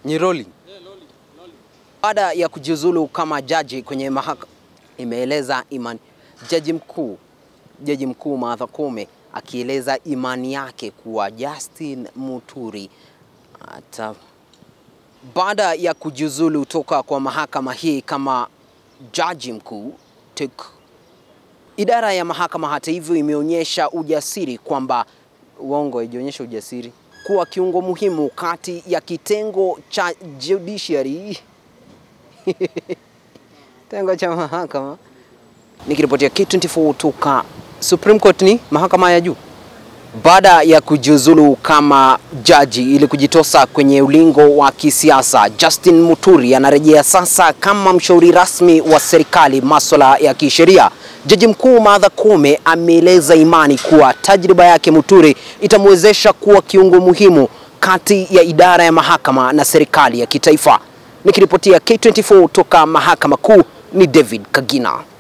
Nyiroli. Baada ya kujiuzulu kama jaji kwenye mahakama, imeeleza imani jaji mkuu jaji mkuu Martha Koome akieleza imani yake kuwa Justin Muturi ata baada ya kujiuzulu toka kwa mahakama hii kama jaji mkuu TEC. Idara ya mahakama hata hivyo imeonyesha ujasiri kwamba uongo, haijaonyesha ujasiri kuwa kiungo muhimu kati ya kitengo cha judiciary kitengo cha mahakama. Nikiripotia K24 toka Supreme Court, ni mahakama ya juu baada ya kujiuzulu kama jaji ili kujitosa kwenye ulingo wa kisiasa, Justin Muturi anarejea sasa kama mshauri rasmi wa serikali masuala ya kisheria. Jaji mkuu Martha Koome ameeleza imani kuwa tajriba yake Muturi itamwezesha kuwa kiungo muhimu kati ya idara ya mahakama na serikali ya kitaifa. Nikiripotia K24 toka mahakama kuu ni David Kagina.